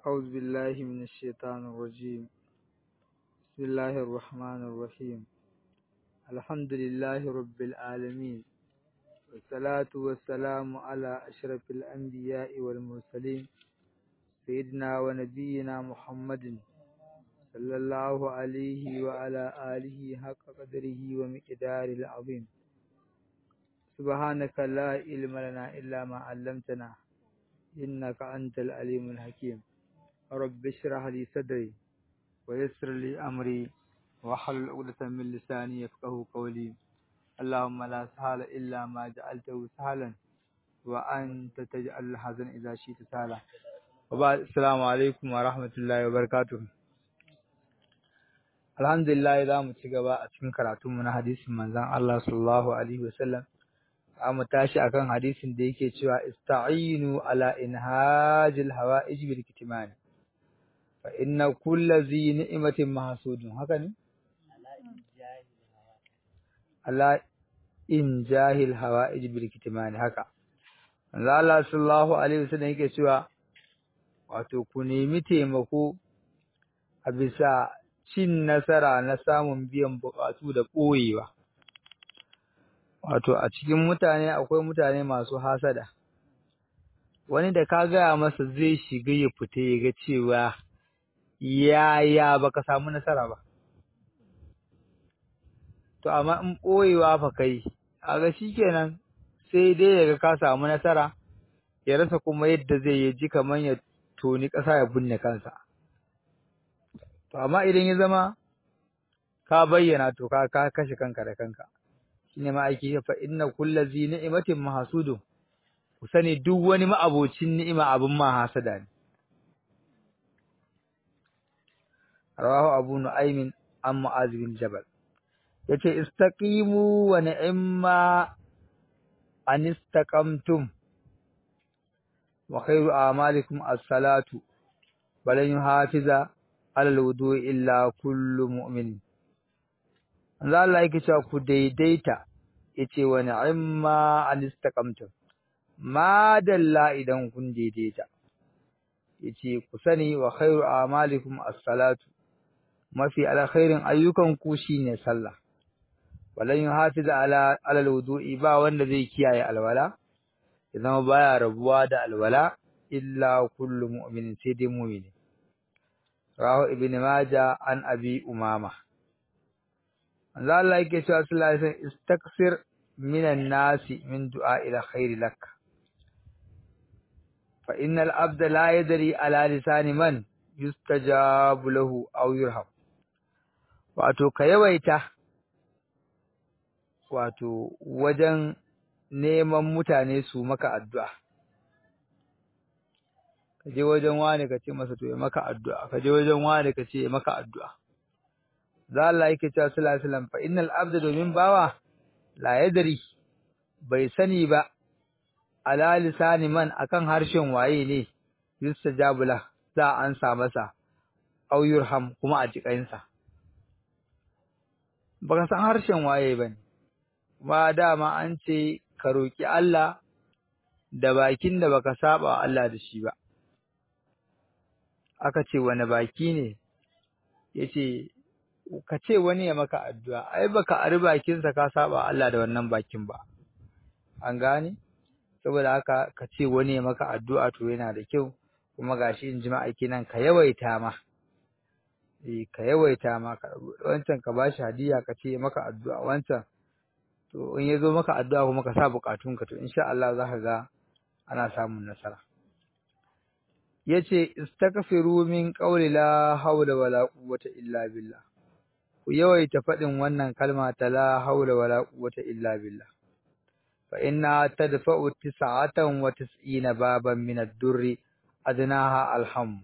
أعوذ بالله من الشيطان الرجيم بسم الله الرحمن الرحيم الحمد لله رب العالمين والصلاة والسلام على أشرف الأنبياء والمرسلين سيدنا ونبينا محمد صلى الله عليه وعلى آله حق قدره ومقدار العظيم سبحانك لا علم لنا إلا ما علمتنا إنك أنت العليم الحكيم رب اشرح لي صدري ويسر لي أمري واحلل عقدة من لساني يفقه قولي اللهم لا سهل إلا ما جعلته سهلا وأنت تجعل الحزن إذا شئت سهلا وبعد السلام عليكم ورحمة الله وبركاته Alhamdulillah za mu ci gaba a cikin karatunmu na hadisin manzon Allah sallallahu alaihi wasallam za mu tashi akan hadisin da yake cewa ista'inu ala inhajil hawa'ij bil kitman fa inna kulla zi ni'matin mahsudun haka ne ala in jahil hawa'ij bil kitman haka manzo Allah sallallahu alaihi wasallam yake cewa wato ku nemi taimako a bisa cin nasara na samun biyan bukatu da ɓoyewa wato a cikin mutane akwai mutane masu hasada wani da ka gaya masa zai shiga ya fita ya ga cewa yaya baka samu nasara ba to amma in ɓoyewa fa kai kaga shikenan sai dai yaga ka samu nasara ya rasa kuma yadda zai yi ji kamar ya toni ƙasa ya binne kansa to amma idan ya zama ka bayyana to ka ka kashe kanka da kanka shine ma aiki fa inna kullu zi ni'matin mahsudun ku sani duk wani ma'abocin ni'ima abin ma hasada ne rawahu abu nu'aymin an mu'az bin jabal yace istaqimu wa ni'ma an istaqamtum wa khairu a'malikum as-salatu balan yuhafiza alal wudu illa kullu mu'min Allah Allah yake cewa ku daidaita yace wa ni'ma an istaqamtum ma dalla idan kun daidaita yace ku sani wa khairu a'malikum as-salatu mafi alkhairin ayyukan ku shine sallah walan yuhafiz ala alal wudu'i ba wanda zai kiyaye alwala idan baya rabuwa da alwala illa kullu mu'minin sai dai mu'mini rahu ibn majah an abi umama manzo Allah yake cewa sallallahu alaihi wasallam istaksir minan nasi min du'a ila khairi lak fa innal abda la yadri ala lisani man yustajabu lahu aw yurham wato ka yawaita wato wajen neman mutane su maka addu'a ka je wajen wani ka ce masa to ya maka addu'a ka je wajen wani ka ce ya maka addu'a za Allah yake cewa sallallahu alaihi wasallam fa innal abda domin bawa la yadri bai sani ba ala lisani man akan harshen waye ne yustajabu la za an sa masa aw yurham kuma a jikansa baka san harshen waye bane ba dama an ce ka roki Allah da bakin da baka saba Allah da shi ba aka ce wani baki ne yace ka ce wani ya maka addu'a ai baka ari bakinsa ka saba Allah da wannan bakin ba an gane saboda haka ka ce wani ya maka addu'a to yana da kyau kuma gashi in jima'a kenan ka yawaita ma eh ka yawaita ma ka wancan ka bashi hadiya ka ce maka addu'a wancan to in yazo maka addu'a kuma ka sa bukatunka to insha Allah za ka ga ana samun nasara yace istaghfiru min qawli la hawla wala quwwata illa billah ku yawaita faɗin wannan kalma ta la hawla wala quwwata illa billah fa inna tadfa'u tis'atan wa tis'ina baban min ad-durri adnaha alham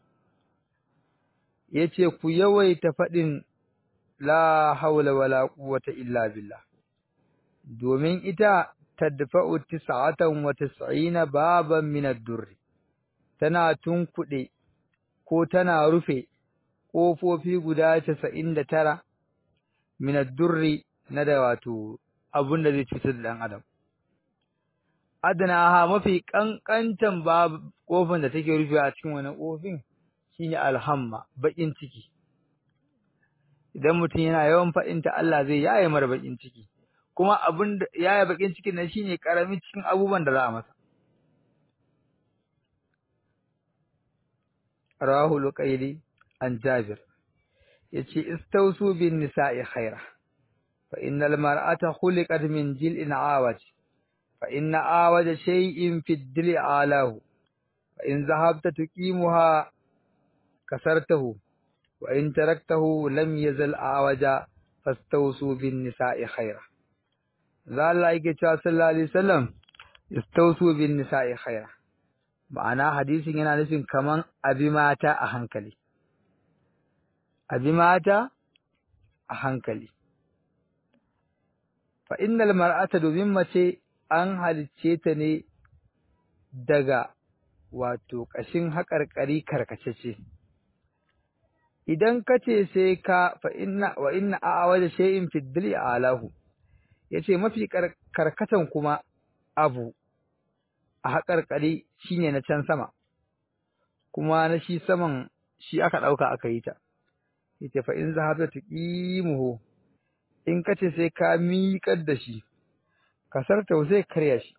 yace ku yawaita faɗin la hawla wala quwwata illa billah domin ita tadfa'u tis'atan wa tis'ina baban min ad-durri tana tunkuɗe ko tana rufe ƙofofi guda casa'in da tara durri na da wato abun da zai cutar da ɗan adam. Adana ha mafi ƙanƙantan babu ƙofin da take rufewa a cikin wani ƙofin shine alhamma bakin ciki idan mutum yana yawan faɗinta Allah zai yaye mara bakin ciki kuma abin da yaye bakin cikin nan shine karamin cikin abubuwan da za a masa rawahu luqayli an jabir yace istausu bin nisa'i khaira fa innal mar'ata khuliqat min jil'in awaj fa inna awaja shay'in fi dili alahu fa in zahabta tuqimuha kasartahu wa in taraktahu lam yazal awaja fastausu bin nisa'i khaira za Allah yake cewa sallallahu alaihi wasallam istausu bin nisa'i khaira ma'ana hadisin yana nufin kaman abi mata a hankali abi mata a hankali fa innal mar'ata domin mace an halicce ta ne daga wato ƙashin haƙarƙari karkacece idan kace sai ka fa inna wa inna a'awada shay'in fi dili alahu yace mafi karkatan kuma abu a haƙarƙari shine na can sama kuma na shi saman shi aka ɗauka aka yi ta yace fa in zahabta tuqimuhu in kace sai ka miƙar da shi kasarta sai karya shi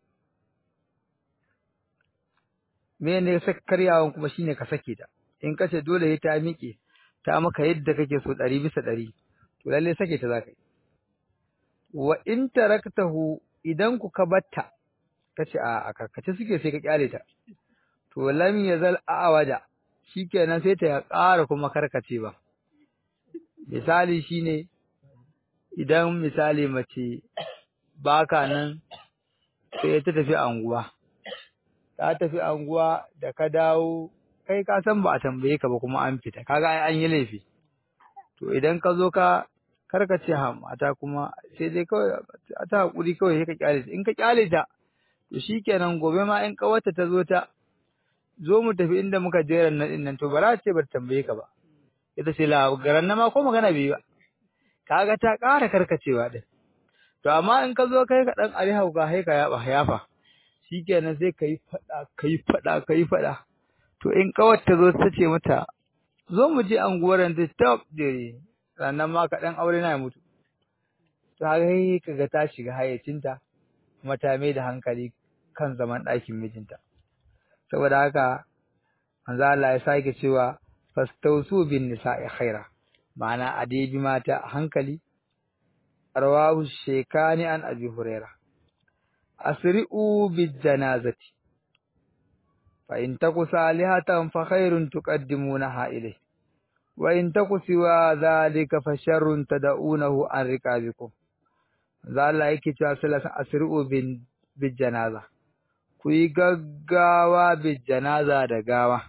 me ne sai karyawan kuma shine ka sake ta in kace dole sai ta miƙe ta maka yadda kake so ɗari bisa ɗari to lalle sake ta zaka yi wa in taraktahu idan ku ka batta kace a a karkace suke sai ka kyale ta to lam yazal awada shikenan sai ta ƙara kuma karkace ba misali shine idan misali mace baka nan sai ta tafi anguwa ta tafi anguwa da ka dawo kai ka san ba a tambaye ka ba kuma an fita kaga ai an yi laifi to idan ka zo ka karkace ha mata kuma sai dai kawai a ta hakuri kawai sai ka kyale ta in ka kyale ta to shikenan gobe ma in kawarta ta zo ta zo mu tafi inda muka jera nan din nan to ba za ce ba tambaye ka ba ita ce la garan na ma ko magana bai ba kaga ta ƙara karkacewa din to amma in ka zo kai ka dan ari hauka sai ka yaba yafa shikenan sai kai fada kai fada kai fada to in kawar ta zo ta ce mata zo mu je anguwar ta stop dare sannan ma ka dan aure na ya mutu to haka kaga ta shiga hayyacinta kuma ta mai da hankali kan zaman ɗakin mijinta saboda haka manzo Allah ya sake cewa fastausu bin nisa'i khaira ma'ana a dai bi mata a hankali rawahu shekani an abi huraira asri'u bil janazati fa in taku salihatan fa khairun tuqaddimunaha ilayh wa in taku siwa dhalika fa sharrun tad'unahu an riqabikum za Allah yake cewa sallallahu asri'u bin bil janaza ku yi gaggawa bil janaza da gawa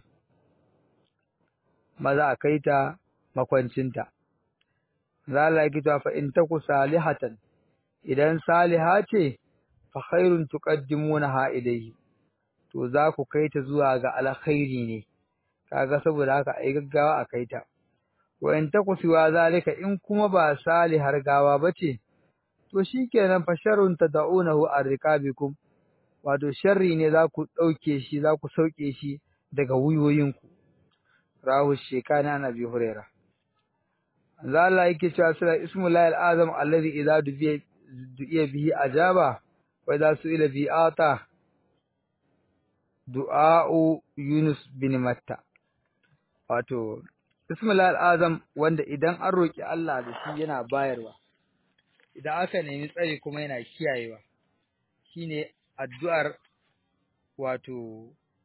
maza a kai ta makwancinta za Allah yake cewa fa in taku salihatan idan saliha ce fa khairun tuqaddimunaha ilayhi to za ku kai ta zuwa ga alkhairi ne kaga saboda haka ai gaggawa a kai ta wa in taku siwa zalika in kuma ba salihar gawa bace to shikenan fa sharrun tad'unahu arrikabikum wato sharri ne za ku dauke shi za ku sauke shi daga wuyoyinku rahu shekana na bi hurairah za Allah yake cewa sura ismullahi al-azam alladhi idza dubiya du'iya bihi ajaba wa idza su'ila bi ata du'a'u yunus bin matta wato ismullahi al-azam wanda idan an roki Allah da shi yana bayarwa idan aka nemi tsari kuma yana kiyayewa shine addu'ar wato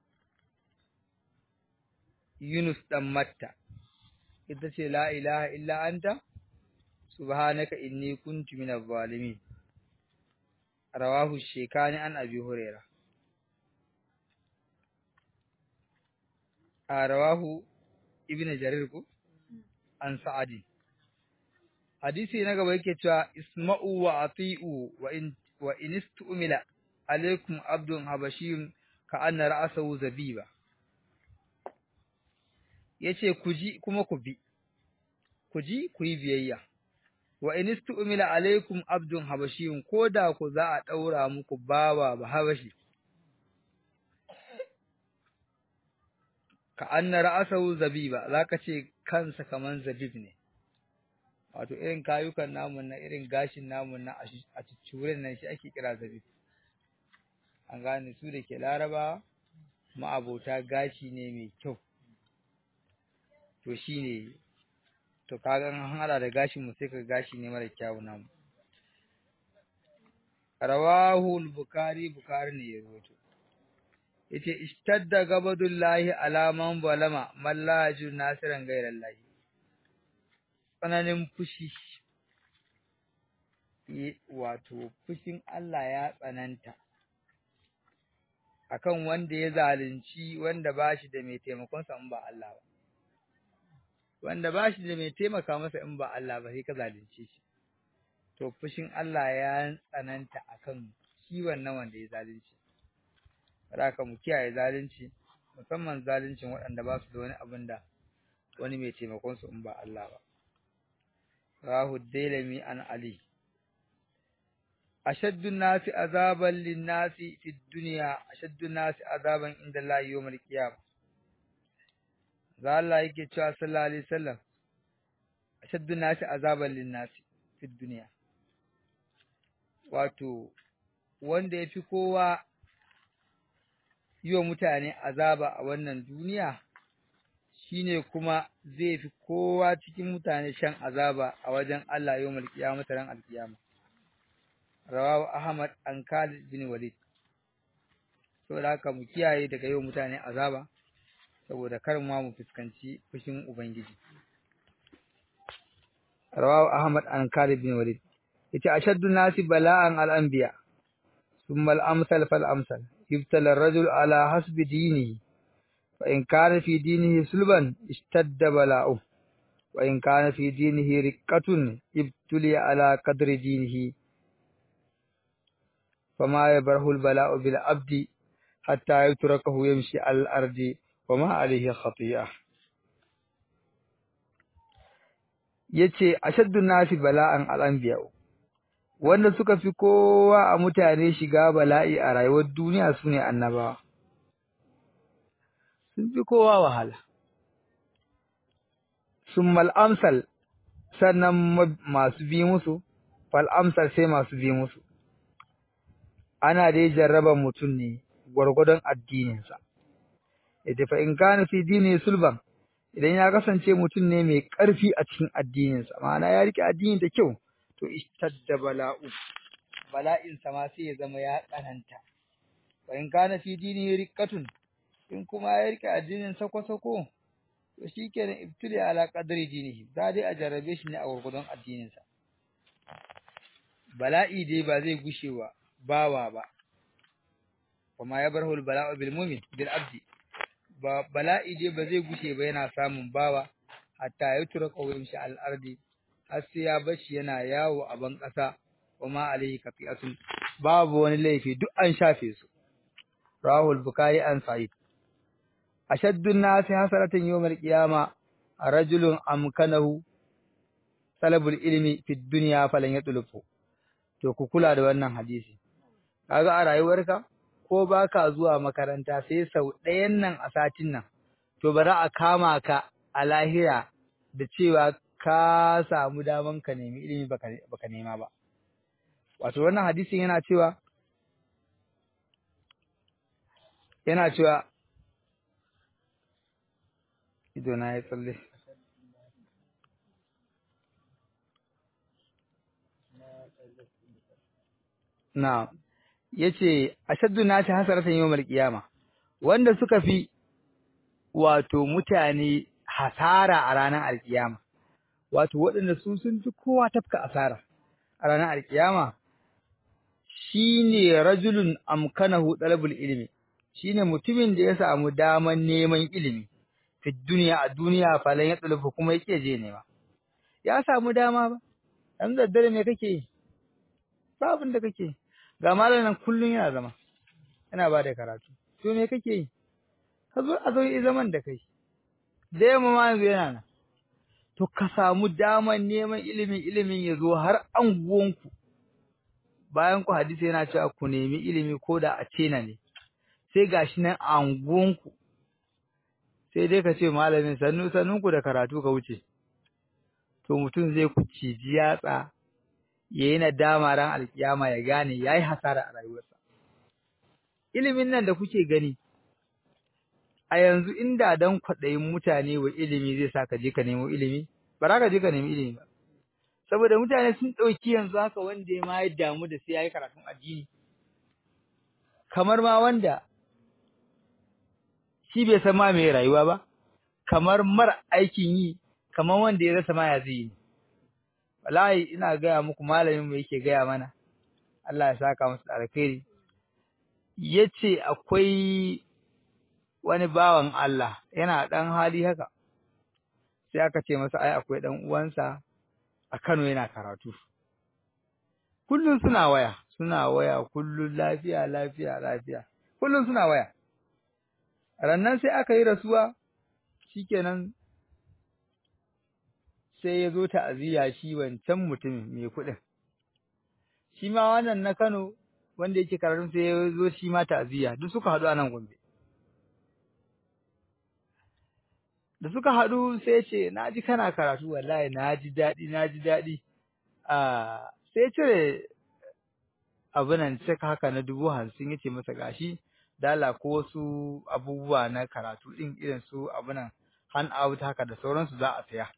Yunus dan Matta ita ce la ilaha illa anta subhanaka inni kuntu minaz zalimin rawahu shekani an abi huraira a rawahu ibnu jarir ku an sa'adi hadisi na gaba yake cewa isma'u wa ati'u wa in wa in istumila alaikum abdun habashiyun ka anna ra'sahu zabiba yace ku ji kuma ku bi ku ji ku yi biyayya wa in istu'mila alaikum abdun habashiyun koda ku za a daura muku bawa ba habashi ka anna ra'asahu zabiba zaka ce kansa kaman zabib ne wato irin kayukan namun na irin gashin namun na a ciccure nan shi ake kira zabib an gane su da ke laraba ma'abota gashi ne mai kyau to shine to kaga an hada da gashin mu sai ka gashi ne mara kyau namu rawahu al-bukhari bukhari ne ya rawaito yace ishtadda gabadullahi ala man balama mallaju nasiran gairallahi tsananin fushi wato fushin Allah ya tsananta akan wanda ya zalunci wanda bashi da mai taimakon sa in ba Allah ba wanda bashi da mai taimaka masa in ba Allah ba sai ka zalunce shi to fushin Allah ya tsananta akan shi wannan wanda ya zalunci haka mu kiyaye zalunci musamman zaluncin waɗanda ba su da wani abin da wani mai taimakon su in ba Allah ba rahu dailami an ali ashaddu nasi azaban linnasi fi dunya ashaddu nasi azaban inda Allah yawmal qiyamah za Allah yake cewa sallallahu alaihi wasallam ashaddu nasi azaban linnasi fi dunya wato wanda yafi kowa yi wa mutane azaba a wannan duniya shine kuma zai fi kowa cikin mutane shan azaba a wajen Allah yau malkiyama ran alkiyama rawahu Ahmad an Khalid bin Walid saboda haka mu kiyaye daga yau mutane azaba saboda kar ma mu fuskanci fushin ubangiji rawahu Ahmad an Khalid bin Walid yace ashaddu nasi bala'an al-anbiya thumma al-amsal fal amsal يبتلى الرجل على حسب دينه فإن كان في دينه سلبا اشتد بلاؤه وإن كان في دينه رقة ابتلي على قدر دينه فما يبره البلاء بالعبد حتى يتركه يمشي على الأرض وما عليه خطيئة yace ashaddu nasi bala'an al-anbiya wanda suka fi kowa a mutane shiga bala'i a rayuwar duniya su ne annabawa. Sun fi kowa wahala. Sun mal'amsal sannan masu bi musu, fal'amsal sai masu bi musu. Ana dai jarraba mutum ne gwargwadon addininsa. Ita fa in kana fi dini sulban, idan ya kasance mutum ne mai ƙarfi a cikin addininsa, ma'ana ya riƙe addini da kyau. to ishtadda bala'u bala'in sa ma sai ya zama ya tsananta wa in kana fi dini riqqatun in kuma ya rike addinin sako sako to shikenan ibtili ala qadri dinihi za dai a jarrabe shi ne a gurgudun addinin sa bala'i dai ba zai gushewa bawa ba kuma ya barhul bala'u bil mu'min bil abdi ba bala'i dai ba zai gushe ba yana samun bawa hatta ya tura qawmin shi al ardi har sai ya bashi yana yawo a ban ƙasa kuma alaihi kafi'atun babu wani laifi duk an shafe su rahul bukhari an sa'id ashaddu an-nasi hasaratan yawmal qiyama rajulun amkanahu talabul ilmi fi dunya falan yatlufu to ku kula da wannan hadisi kaga a rayuwarka ko baka zuwa makaranta sai sau ɗayan nan a satin nan to bari a kama ka a lahira da cewa ka samu daman ka nemi ilimi baka baka nema ba wato wannan hadisin yana cewa yana cewa ido na ya tsalle na yace ashaddu nasi hasaratan yawmal qiyama wanda suka fi wato mutane hasara a ranar alkiyama wato waɗanda su sun fi kowa tafka asara a ranar alkiyama shine rajulun amkanahu talabul ilmi shine mutumin da ya samu daman neman ilimi fi duniya a duniya falan ya tsulufu kuma yake je nema ya samu dama ba dan daddare me kake yi ba abin da kake ga malamin kullun yana zama yana ba da karatu to me kake yi ka zo a zo yi zaman da kai da yamma ma yanzu yana nan to ka samu daman neman ilimin ilimin ya zo har anguwanku bayan ku hadisi yana cewa ku nemi ilimi ko da a cena ne sai gashi nan a anguwanku sai dai ka ce malamin sannu sannunku da karatu ka wuce to mutum zai ku ciji yatsa ya yi nadama ran alkiyama ya gane ya yi hasara a rayuwarsa ilimin nan da kuke gani a yanzu inda dan kwaɗayin mutane wa ilimi zai sa ka je ka nemo ilimi ba za ka je ka nemi ilimi ba saboda mutane sun ɗauki yanzu haka wanda ya ma ya damu da sai ya yi karatun addini kamar ma wanda shi bai san ma mai rayuwa ba kamar mara aikin yi kamar wanda ya rasa ma ya zai yi wallahi ina gaya muku malamin mu yake gaya mana Allah ya saka masa alkhairi yace akwai wani bawan Allah yana dan hali haka sai aka ce masa ai akwai dan uwansa a Kano yana karatu kullun suna waya suna waya kullun lafiya lafiya lafiya kullun suna waya rannan sai aka yi rasuwa shikenan sai ya zo ta'aziyya shi wancan mutumin mai kuɗin shi ma wannan na Kano wanda yake karatun sai ya zo shi ma ta'aziyya duk suka haɗu a nan Gombe da suka haɗu sai ce na ji kana karatu wallahi na ji daɗi na ji daɗi a sai cire abunan cek haka na dubu hamsin ya ce masa gashi dala ko wasu abubuwa na karatu ɗin irin su abunan hand out haka da sauransu za a saya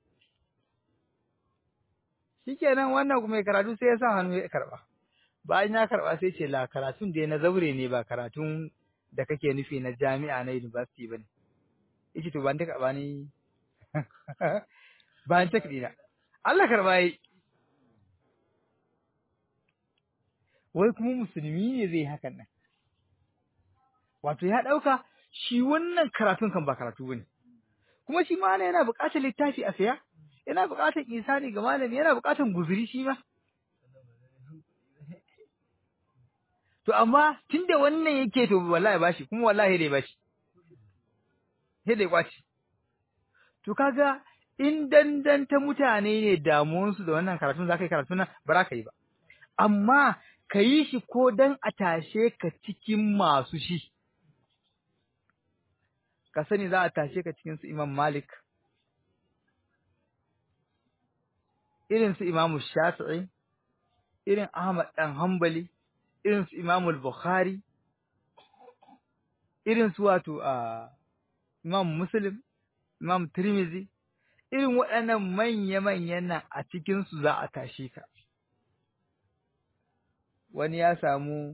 shikenan wannan mai karatu sai ya sa hannu ya karɓa bayan ya karɓa sai ce la karatun da na zaure ne ba karatun da kake nufi na jami'a na university ba ne yace to ban ta karɓa ni bayan ta na Allah karɓa yi wai kuma musulmi ne zai hakan nan wato ya ɗauka shi wannan karatun kan ba karatu bane kuma shi ma yana buƙatar littafi a saya yana buƙatar isani ga malami yana buƙatar guzuri shi ma to amma tunda wannan yake to wallahi bashi kuma wallahi dai bashi sai dai kwaci to kaga in dandanta mutane ne damuwansu da wannan karatun za ka yi karatun nan ba za ka yi ba amma ka yi shi ko dan a tashe ka cikin masu shi ka sani za a tashe ka cikin su Imam Malik irin su Imam Shafi'i irin Ahmad dan Hanbali irin su Imam Bukhari irin su wato a Imam Muslim Imam Tirmidhi irin waɗannan manya-manyan nan a cikin su za a tashe ka wani ya samu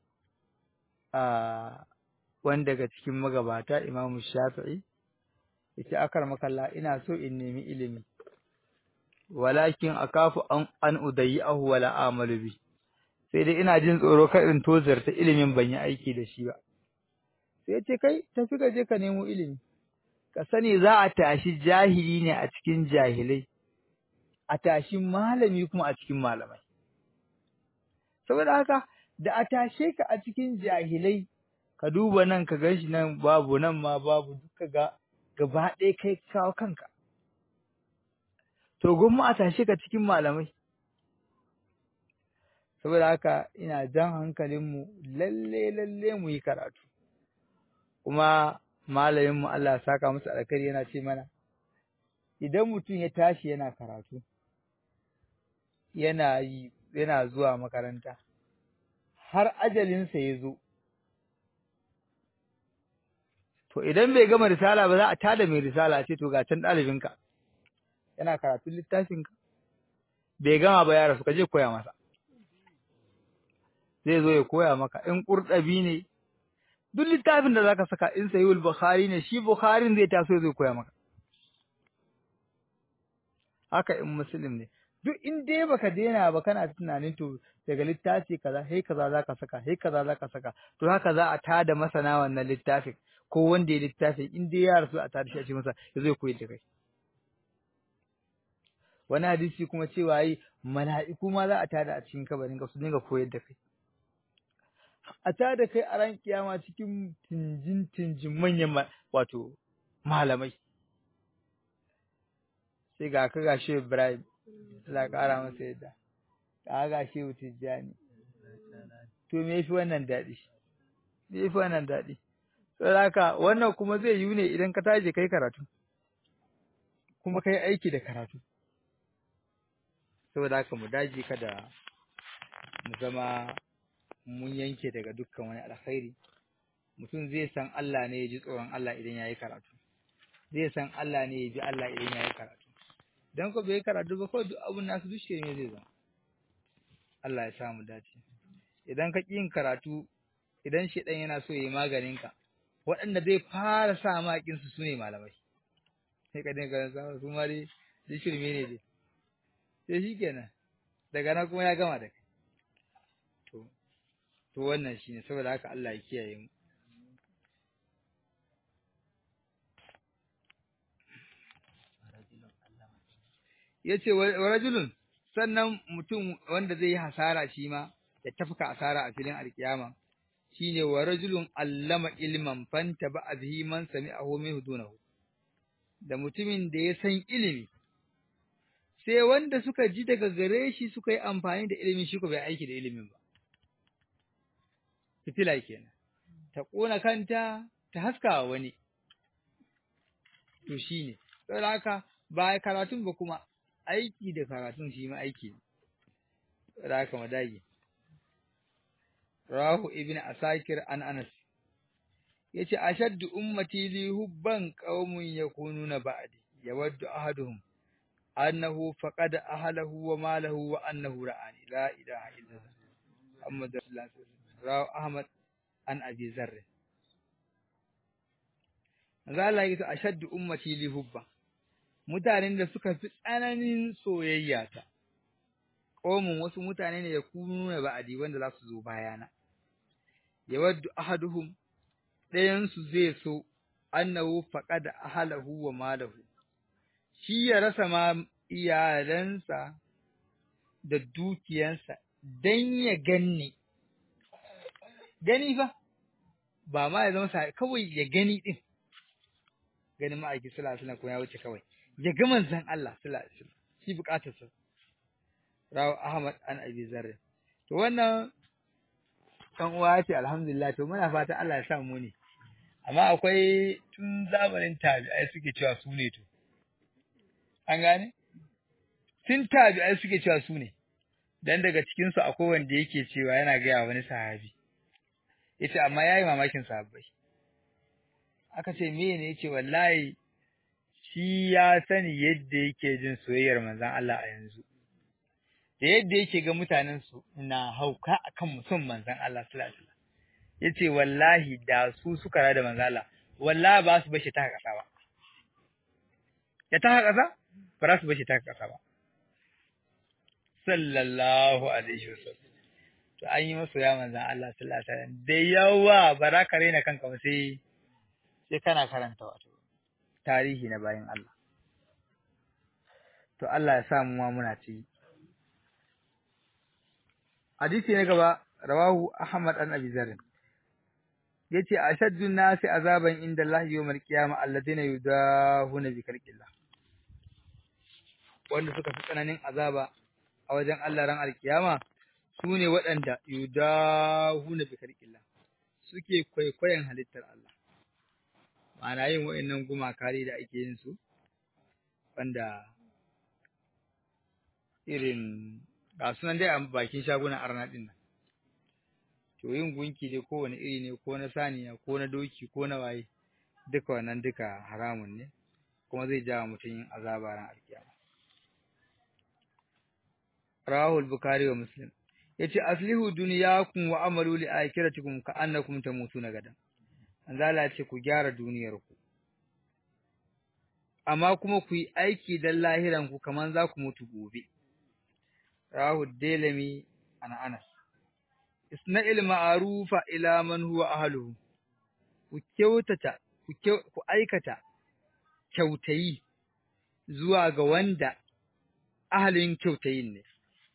a wani daga cikin magabata Imam Shafi'i yace akar makalla ina so in nemi ilimi walakin akafu an an udayyahu wala amalu bi sai dai ina jin tsoro kar in tozarta ilimin ban yi aiki da shi ba sai yace kai tafi ka je ka nemo ilimi ka sani za a tashi jahili ne a cikin jahilai a tashi malami kuma a cikin malamai saboda haka da a tashe ka a cikin jahilai ka duba nan ka ganshi nan babu nan ma babu duka ga gaba ɗaya kai kawo kanka to gwamma a tashe ka cikin malamai saboda haka ina jan hankalinmu lalle lalle mu yi karatu kuma malaminmu Allah ya saka masa alkhairi yana ce mana idan mutum ya tashi yana karatu yana yi yana zuwa makaranta har ajalinsa ya zo to idan bai gama risala ba za a tada mai risala ce to ga can ɗalibinka yana karatun littafinka bai gama ba ya rasu ka je koya masa zai zo ya koya maka in ƙurɗabi ne duk littafin da zaka saka in sayi bukhari ne shi bukharin zai taso zai koya maka haka in muslim ne duk in dai baka daina ba kana tunanin to daga littafi kaza sai kaza zaka saka sai kaza zaka saka to haka za a tada masana wannan littafin ko wanda ya littafin in dai ya rasu a tada shi a ce masa ya zo koyi da kai wani hadisi kuma cewa yi mala'iku ma za a tada a cikin kabarin ka su dinga koyar da kai a tada kai a ran kiyama cikin tinjin tinjin manyan wato malamai sai ga ka gashi Ibrahim Allah ƙara masa yadda ka ga shi Tijjani to me yafi wannan daɗi me yafi wannan daɗi saboda haka wannan kuma zai yi ne idan ka tashi kai karatu kuma kai aiki da karatu saboda haka mu daji kada mu zama mun yanke daga dukkan wani alkhairi mutum zai san Allah ne ya ji tsoron Allah idan ya yi karatu zai san Allah ne ya ji Allah idan ya yi karatu dan ko bai karatu ba ko duk abun nasu duk ne zai zama Allah ya samu dace idan ka ƙi yin karatu idan shedan yana so ya yi maganin ka waɗanda zai fara sa makin su sune malamai sai ka dinga sa su ma dai duk shirme ne dai sai shikenan daga nan kuma ya gama da kai to to wannan shine saboda haka Allah ya kiyaye mu yace wa rajulun sannan mutum wanda zai yi hasara shi ma ya tafka asara a filin alkiyama shine wa rajulun allama ilman fanta ba bihi man sami'ahu min dunahu da mutumin da ya san ilimi sai wanda suka ji daga gare shi suka yi amfani da ilimin shi ko bai aiki da ilimin ba fitila kenan ta kona kanta ta haska wani to shine saboda haka ba karatun ba kuma aiki da karatun shi ma aiki ne saboda haka madagi rahu ibn asakir an anas yace ashaddu ummati li hubban qaumun yakununa ba'di yawaddu ahaduhum annahu faqada ahlahu wa malahu wa annahu ra'ani la ilaha illallah muhammad rasulullah rahu ahmad an abi zarr manzo Allah yake ashaddu ummati li hubban mutanen da suka fi tsananin soyayya ta qaumun wasu mutane ne yakununa ba'di wanda za su zo bayana yawaddu ahaduhum ɗayansu zai so annahu faqada ahlahu wa malahu shi ya rasa ma iyalansa da dukiyansa dan ya ganni gani fa ba ma ya zama sa kawai ya gani din ganin ma'aiki sallallahu alaihi wasallam kuma ya wuce kawai ya ga manzon Allah sallallahu alaihi wasallam shi bukatarsa rawu Ahmad an Abi Zarr to wannan kan uwa ce alhamdulillah to muna fata Allah ya sa mu ne amma akwai tun zamanin tabi'ai suke cewa su ne to an gane tun tabi'ai suke cewa su ne dan daga cikin su akwai wanda yake cewa yana ga wani sahabi yace amma yayi mamakin sahabbai aka ce me ne yace wallahi shi ya sani yadda yake jin soyayyar manzon Allah a yanzu da yadda yake ga mutanen su na hauka akan mutum manzon Allah sallallahu alaihi wasallam yace wallahi da su suka rada manzon Allah wallahi ba su bashi ta kasa ba ya ta kasa ba za su bashi ta kasa ba sallallahu alaihi wasallam to an yi masu ya manzon Allah sallallahu alaihi wasallam da yawa ba za ka raina kanka ba sai sai kana karanta wato tarihi na bayan Allah to Allah ya sa mu ma muna ci hadisi na gaba rawahu Ahmad an Abi Zarr yace ashaddu nasi azaban inda Allah yawmal qiyamah alladhina yudahuna bi khalqillah wanda suka fi tsananin azaba a wajen Allah ran alkiyama sune waɗanda yudahuna bi khalqillah suke kwaikwayon halittar Allah ma'ana yin wa'annan gumakari da ake yin su wanda irin ga sunan dai a bakin shagunan arna din nan to yin gunki dai kowane iri ne ko na saniya ko na doki ko na waye duka wannan duka haramun ne kuma zai jawo mutum yin azaba ran alkiyama rahul bukhari wa muslim yace aslihu dunyakum wa amalu li akhiratikum ka annakum tamutuna gadan Allah ce ku gyara duniyar ku amma kuma ku yi aiki dan lahiran ku kaman za ku mutu gobe rahu delami ana anas isna'il ma'rufa ila man huwa ahluhu ku kyautata ku ku aikata kyautayi zuwa ga wanda ahalin kyautayin ne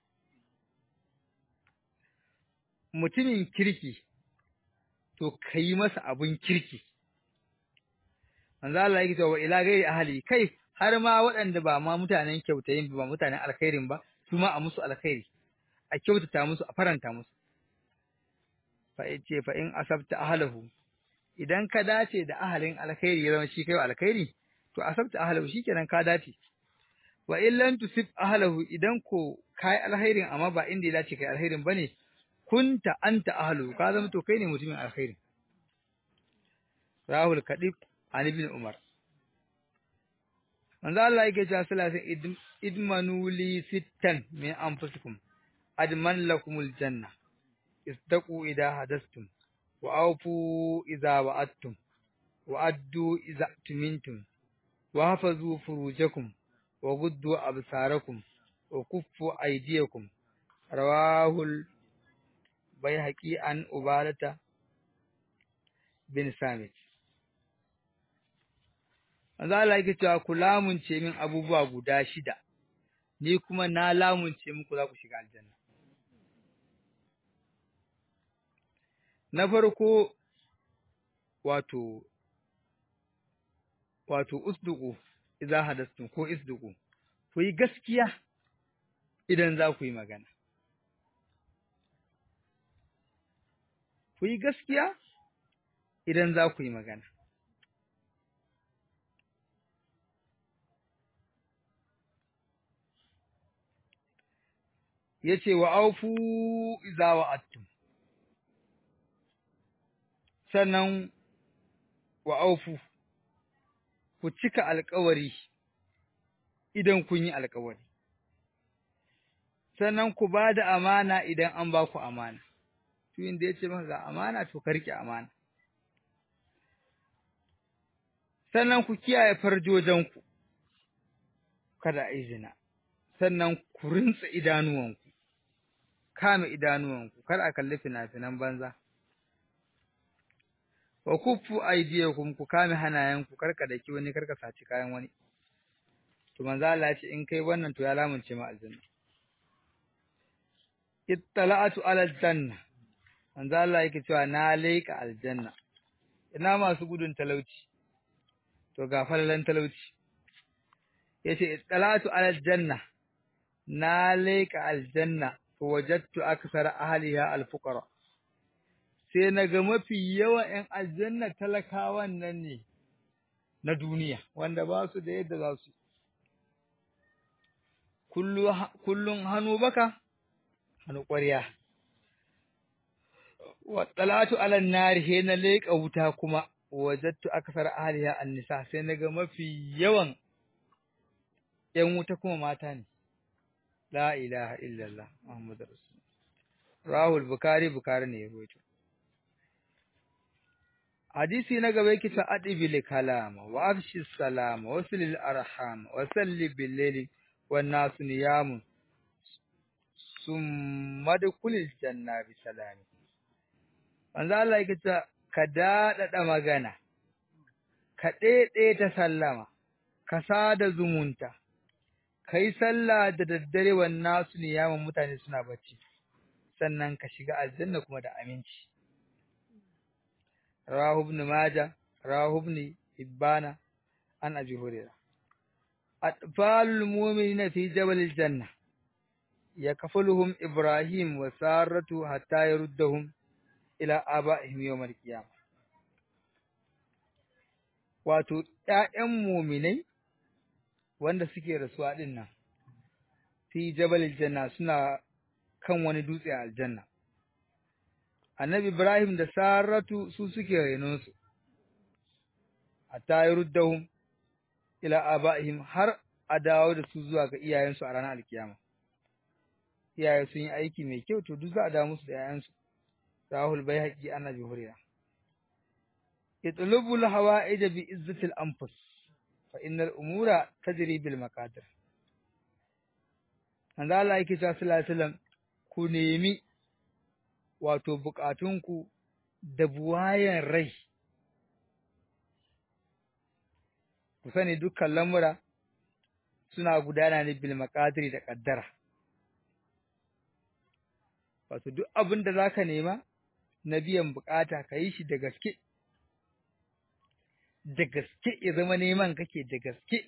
mutumin kirki to kai masa abun kirki manzo Allah yake cewa ila gairi ahli kai har ma waɗanda ba ma mutanen kyautayin ba mutanen alkhairin ba su ma a musu alkhairi a kyautata musu a faranta musu fa yace fa in asabta ahlahu idan ka dace da ahalin alkhairi ya zama shi kai alkhairi to asabta ahlahu shikenan ka dace wa illan tusib ahlahu idan ko kai alkhairin amma ba inda ya dace kai alkhairin bane kunta anta ahlu ka zama to kai ne mutumin alkhairin rahul kadib an ibn umar manzo Allah yake cewa salatin idmanu li sittan min anfusikum adman lakumul janna istaqu idha hadastum wa awfu idha wa'adtum wa addu idha tumintum wa hafazu furujakum wa guddu absarakum wa kuffu aydiyakum rawahul bayhaqi an ubadata bin samit manzo Allah yake cewa ku lamunce min abubuwa guda shida ni kuma na lamunce muku za ku shiga aljanna na farko wato wato usduqu idza hadastum ko isduqu ku yi gaskiya idan za ku yi magana ku yi gaskiya idan za ku yi magana yace wa aufu idza wa'adtum sannan wa aufu ku cika alƙawari idan kun yi alƙawari sannan ku ba da amana idan an ba ku amana tuyin da yace maka ga amana to ka rike amana sannan ku kiyaye farjojanku kada a yi zina sannan ku rintsa idanuwanku kame idanuwanku kar a kalli fina-finan banza wa kuffu aydiyakum ku kame hanayenku karka daki wani karka saci kayan wani to manzo Allah ya ce in kai wannan to ya lamunce ma aljanna ittala'atu ala aljanna manzo Allah yake cewa na leika aljanna ina masu gudun talauci to ga falalan talauci yace ittala'atu ala aljanna na leika aljanna fa wajadtu akthara ahliha alfuqara sai naga mafi yawan ƴan aljanna talakawan nan ne na duniya wanda ba su da yadda za su kullu kullun hannu baka hannu ƙwarya wa talatu ala nar he na leƙa wuta kuma wajadtu akthara ahliha an-nisa sai naga mafi yawan ƴan wuta kuma mata ne la ilaha illallah muhammadur rasul rahul bukhari bukhari ne ya rawaito hadisi na gaba yake ta adibil kalama wa afshi salama wa silil arham wa salli bil layli wan nasu niyamun summa dukulil janna bi salami manzo Allah yake ta ka dadada magana ka dede ta sallama ka sada zumunta kai sallah da daddare wan nasu niyamun mutane suna bacci sannan ka shiga aljanna kuma da aminci rawahu ibn majah rawahu ibn hibbana an abi hurairah atfalul mu'minina fi jabal aljanna yakfuluhum ibrahim wa saratu hatta yaruddahum ila aba'ihim yawm alqiyamah wato ƴaƴan mu'minai wanda suke rasuwa din nan fi jabal aljanna suna kan wani dutse a aljanna annabi ibrahim da saratu su suke renonsu hatta yaruddahum ila aba'ihim har a dawo da su zuwa ga iyayensu a ranar alkiyama iyaye sun yi aiki mai kyau to duk za a dawo musu da 'ya'yansu rahul baihaqi annabi hurairah itlubul hawa'ij bi izzatil anfus fa innal umura tajri bil maqadir manzo Allah yake cewa sallallahu alaihi wasallam ku nemi wato bukatunku da buwayen rai ku sani dukkan lamura suna gudana ne bil maqadiri da kaddara wato duk abin da zaka nema na biyan bukata ka yi shi da gaske da gaske ya zama neman kake da gaske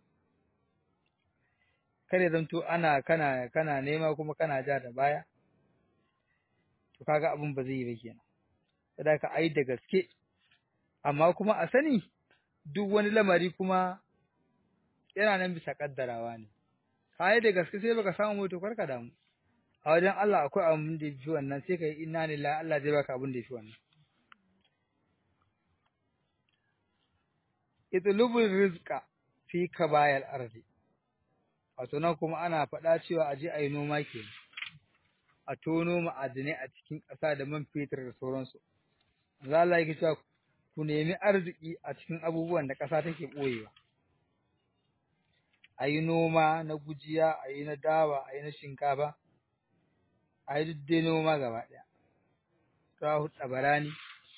kare zanto ana kana kana nema kuma kana ja da baya to kaga abin ba zai yi ba kenan saboda ka ai da gaske amma kuma a sani duk wani lamari kuma yana nan bisa kaddarawa ne kai da gaske sai baka samu to karka damu a wajen Allah akwai abin da yafi wannan sai kai inna lillahi Allah zai baka abin da yafi wannan itlubul rizqa fi kabayal ardi wato nan kuma ana faɗa cewa aje ayi noma ke a tono ma'adinai a cikin ƙasa da man fetur da sauransu za Allah yake cewa ku nemi arziki a cikin abubuwan da ƙasa take ɓoyewa a yi noma na gujiya a yi na dawa a yi na shinkafa a yi duk dai noma gaba ɗaya rahu tsabarani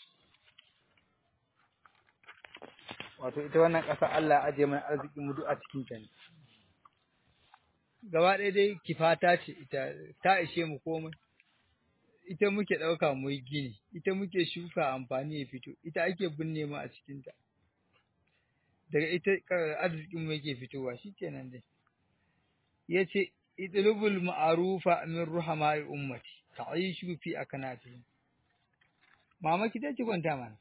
wato ita wannan ƙasa Allah ya ajiye mana arzikin mu duk a cikin ta ne gaba ɗaya dai kifata ce ita ta ishe mu komai ita muke ɗauka mu yi gini ita muke shuka amfani ya fito ita ake binne mu a cikin ta daga ita arzikin mu yake fitowa shikenan dai yace idlubul ma'rufa min ruhama'i ummati ta'ishu fi akanatihim mama ki dace kwanta mana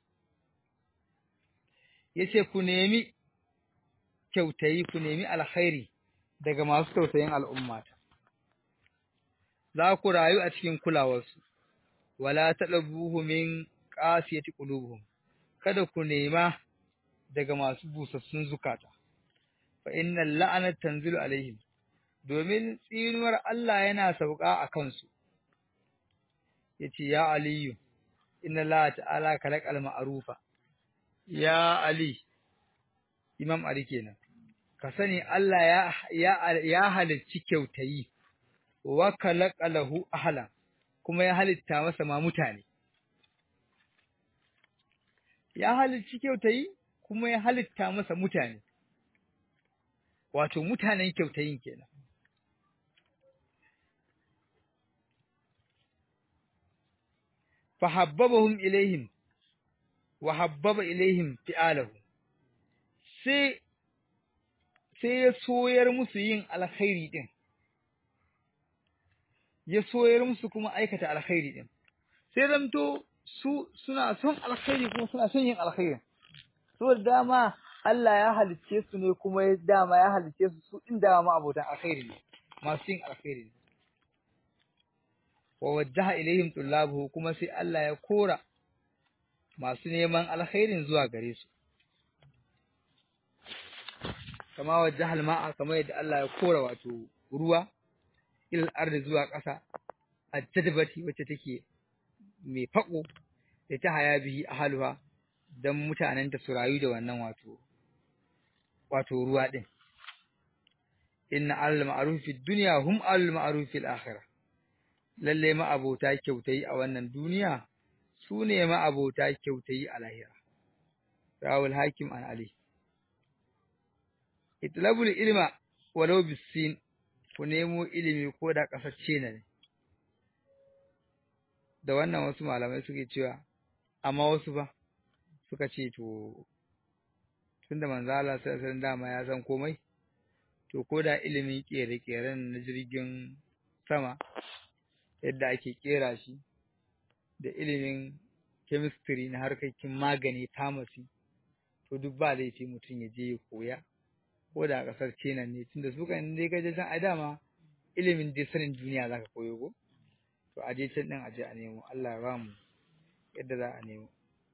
yace ku nemi kyautayi ku nemi alkhairi daga masu tausayin al'ummata za ku rayu a cikin kulawarsu wala talabuhu min qasiyati qulubuhum kada ku nema daga masu busassun zukata fa innal la'anata tanzilu alaihim domin tsinuwar Allah yana sauka a kansu yace ya aliyu inna Allah ta'ala kalaqal ma'rufa ya ali imam ali kenan ka sani Allah ya ya ya halicci kyautayi wa kalaqalahu ahla kuma ya halitta masa ma mutane ya halicci kyautayi kuma ya halitta masa mutane wato mutanen kyautayin kenan fahabbabahum ilaihim wa habbaba ilaihim fi'alahu sai sai ya soyar musu yin alkhairi din ya soyar musu kuma aikata alkhairi din sai zamto su suna son alkhairi kuma suna son yin alkhairi saboda dama Allah ya halicce su ne kuma ya dama ya halicce su su din dama abotan alkhairi ne masu yin alkhairi ne wa wajjaha ilaihim tullabuhu kuma sai Allah ya kora masu neman alkhairin zuwa gare su kama wajjahal ma'a kamar yadda Allah ya kora wato ruwa ilal ardi zuwa ƙasa ajjadbati wacce take mai fako da ta haya bihi ahluha dan mutanen ta su rayu da wannan wato wato ruwa din inna al ma'ruf fi dunya hum al ma'ruf fil akhirah lalle ma abota kyautayi a wannan duniya su ne ma abota kyautayi a lahira rawul hakim an ali itlabul ilma walau bisin ku nemo ilimi ko da kasacce ne da wannan wasu malamai suke cewa amma wasu ba suka ce to tunda manzo Allah sai san dama ya san komai to ko da ilimin kere-keren na jirgin sama yadda ake kera shi da ilimin chemistry na harkokin magani pharmacy to duk ba laifi mutum ya je ya koya ko da a ƙasar China ne tunda su kan dai kaje can a dama ilimin dai sanin duniya zaka koyo ko to a je can din a je a nemo Allah ya ba mu yadda za a nemo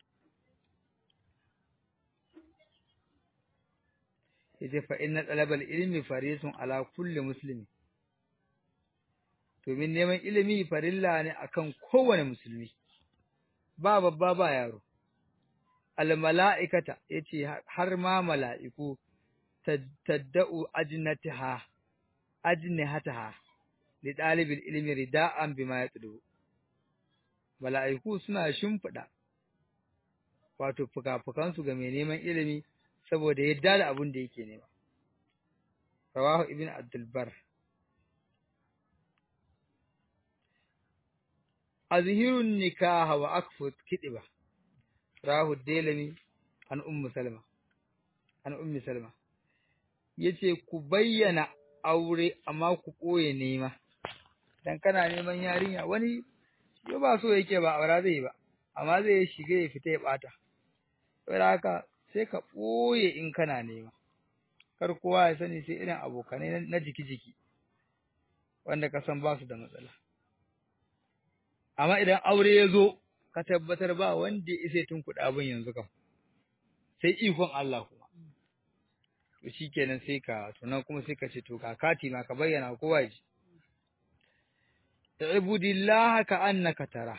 yace fa inna talabal ilmi farisun ala kulli muslimi domin neman ilimi farilla ne akan kowane musulmi ba babba ba yaro al mala'ikata yace har ma mala'iku tadda'u ajnataha ajnihataha li dalibil ilmi rida'an bima yatlu mala'iku suna shimfida wato fuka-fukan su ga mai neman ilimi saboda yadda da abin da yake nema rawahu ibn abdul bar azhirun nikaha wa akfut kidiba rahu delami an ummu salma an ummi salma yace ku bayyana aure amma ku koye nema dan kana neman yarinya wani yo ba so yake ba aura zai ba amma zai shige ya fita ya bata saboda haka sai ka ɓoye in kana nema kar kowa ya sani sai irin abokanai na jiki-jiki wanda ka san ba su da matsala amma idan aure ya zo ka tabbatar ba wanda ya isa tunkuɗa abin yanzu kam sai ikon Allah kuma to shikenan sai ka to nan kuma sai ka ce to ka kati ma ka bayyana kowa ji ibudillah ka annaka tara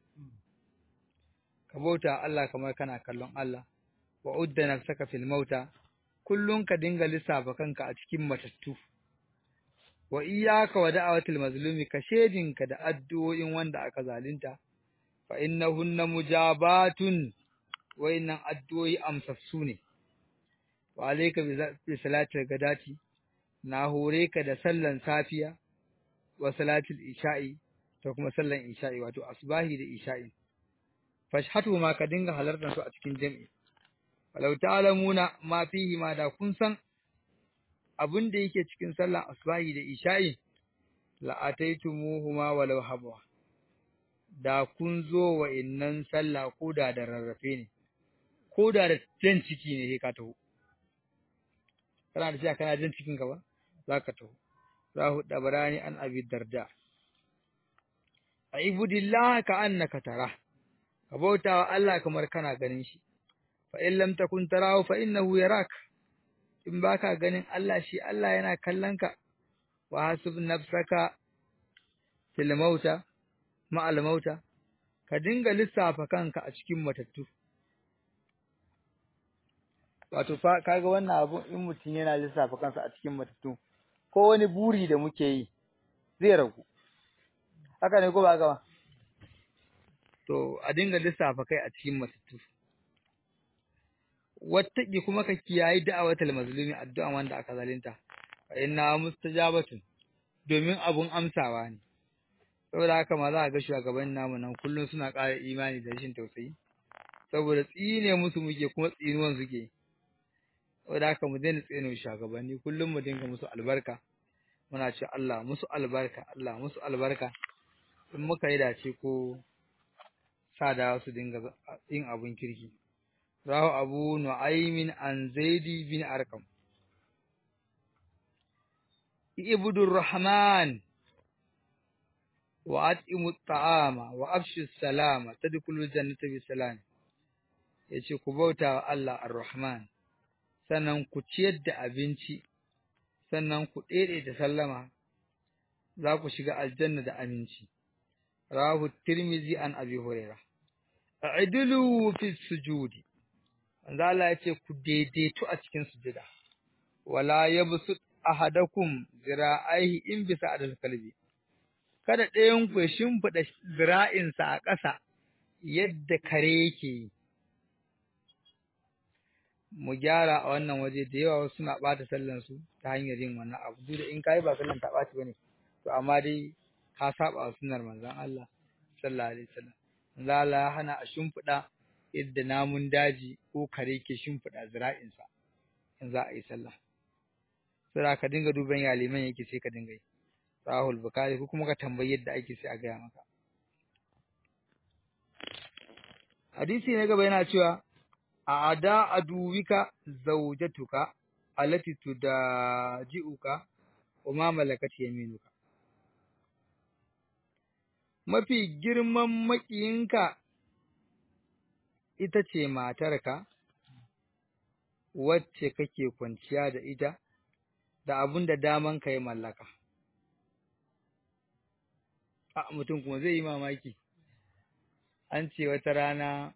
ka bauta Allah kamar kana kallon Allah wa udda nafsaka fil mauta kullun ka dinga lissafa kanka a cikin matattu wa iyyaka wa da'awatil mazlumi ka shedinka da addu'o'in wanda aka zalunta fa innahunna mujabatun wa innan addu'o'i amsassu ne wa alayka bi salatil gadati na hore ka da sallan safiya wa salatil isha'i da kuma sallan isha'i wato asbahi da isha'i fashhatu ma ka dinga halartar su a cikin jami'i walau ta'lamuna ma fihi ma da kun san abin da yake cikin sallan asbahi da isha'i la ataitumuhuma walau habwa da kun zo wa innan sallah ko da da rarrafe ne ko da da jan ciki ne sai ka taho kana da cewa kana jan cikin ka ba zaka taho rahu dabarani an abi darda aibudillah ka annaka tara ka bauta wa Allah kamar kana ganin shi fa in lam takun tarahu fa innahu yarak in baka ganin Allah shi Allah yana kallon ka wa hasib nafsaka fil mauta ma'al mauta ka dinga lissafa kanka a cikin matattu wato fa kaga wannan abu in mutum yana lissafa kansa a cikin matattu ko wani buri da muke yi zai ragu haka ne ko ba gaba to a dinga lissafa kai a cikin matattu wattaki kuma ka kiyayi da'awatul mazlumi addu'a wanda aka zalunta fa inna mustajabatun domin abun amsawa ne saboda haka ma za a ga shugaban namu nan kullum suna ƙara imani da rashin tausayi saboda tsine musu muke kuma tsinuwan suke saboda haka mu daina tsine shugabanni kullum mu dinga musu albarka muna ce Allah musu albarka Allah musu albarka in muka yi dace ko sada su dinga yin abun kirki rahu abu nu'aymin an zaidi bin arkam ibudur rahman wa at'imu ta'ama wa afshu salama tadkhulul jannata bi salam yace ku bauta wa Allah ar-rahman sannan ku ciyar da abinci sannan ku dede da sallama za ku shiga aljanna da aminci rahu tirmizi an abi hurairah a'dilu fi sujudi manzo Allah yace ku daidaitu a cikin sujada wala yabsut ahadakum zira'aihi in bisa adal kalbi kada ɗayan ku ya shimfiɗa zira'insa a ƙasa yadda kare yake yi mu gyara a wannan waje da yawa suna ɓata sallansu ta hanyar yin wannan abu duk da in kayi ba sallan ta ɓaci bane to amma dai ka saba wa sunnar manzon Allah sallallahu alaihi wasallam manzon Allah ya hana a shimfiɗa yadda namun daji ko kare ke shimfiɗa zira'insa in za a yi sallah sai ka dinga duban ya liman yake sai ka dinga yi rahul bukari ko kuma ka tambayi yadda ake sai a gaya maka hadisi na gaba yana cewa a ada aduwika zaujatuka allati tudaji'uka wa ma malakat yaminuka mafi girman makiyinka ita ce matarka wacce kake kwanciya da ita da abun da daman ka ya mallaka a mutum kuma zai yi mamaki an ce wata rana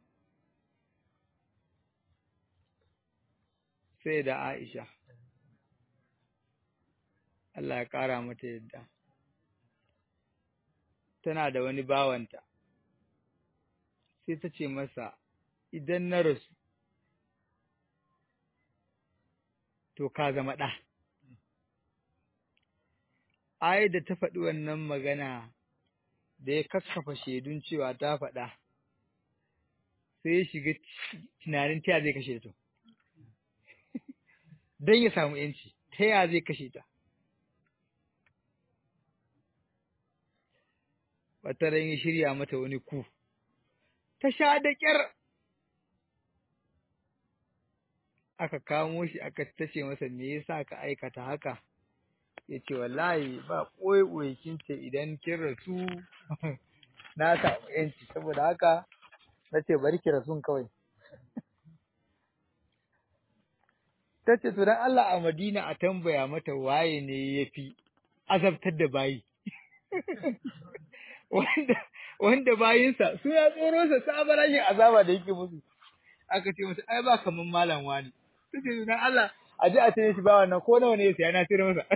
sai da Aisha Allah ya ƙara mata yadda tana da wani bawanta sai ta ce masa idan na rasu to ka zama ɗa ai da ta faɗi wannan magana da ya kakkafa shaidun cewa ta faɗa sai ya shiga tunanin ta zai kashe ta don ya samu yanci ta ya zai kashe ta wata ran ya shirya mata wani ku ta sha da ƙyar aka kamo shi aka tace masa me yasa ka aikata haka ya ce wallahi ba ɓoye kin ce idan kin rasu na samu yanci saboda haka na ce bari ki rasun kawai ta ce to dan Allah a Madina a tambaya mata waye ne ya fi azabtar da bayi wanda wanda bayinsa su ya tsoro sa sabarashin azaba da yake musu aka ce masa ai ba kaman malam wani ta ce dan Allah a ji a tare shi ba wannan ko nawa ne ya saya na sayar masa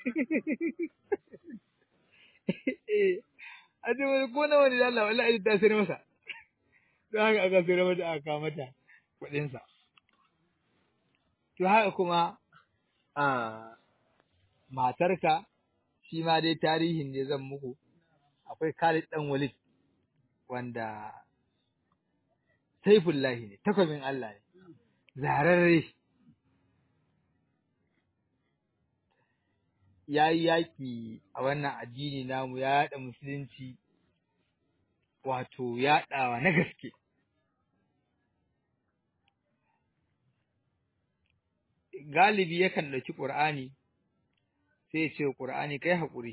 a ce wani ko nawa ne da Allah wallahi ta sayar masa don haka aka sayar mata aka kawo mata kuɗinsa to haka kuma a matarka shi ma dai tarihin ne zan muku akwai Khalid dan Walid wanda Saifullahi ne takwabin Allah ne zararre ya yi yaƙi a wannan addini namu ya yaɗa musulunci wato yaɗawa na gaske galibi yakan ɗauki ƙur'ani sai ya ce ƙur'ani kai haƙuri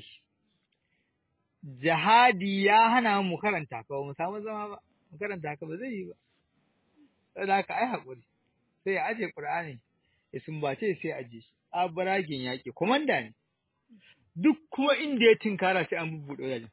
jihadi ya hana mu karanta ka ba mu samu zama ba mu karanta ka ba zai yi ba saboda haka ai haƙuri sai ya aje ƙur'ani ya sumbace sai ya aje shi abaragin yaƙi komanda ne duk kuma inda ya tinkara sai an bubbuɗe wajen